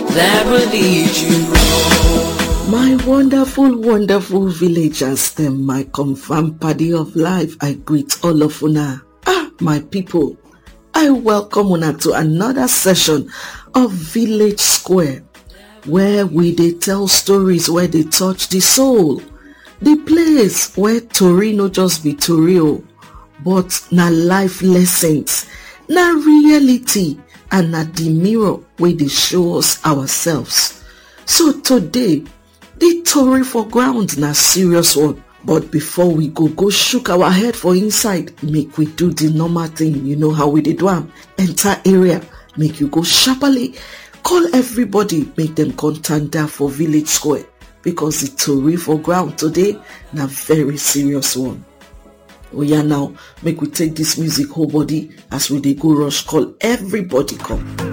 that will lead you home. My wonderful, wonderful villagers, them, my confirmed party of life, I greet all of una. Ah, my people, I welcome una to another session of Village Square, where we dey tell stories where they touch the soul. The place where tori no just be tori o, but na life lessons, na reality and na the mirror wey dey show us ourselves. So today, the tori for ground na serious one but before we go go shook our head for inside make we do the normal thing you know how we dey do am enter area make you go sharparly call everybody make dem come tanda for village square because the tori for ground today na very serious one oya now make we take dis music whole body as we dey go rush call everybody come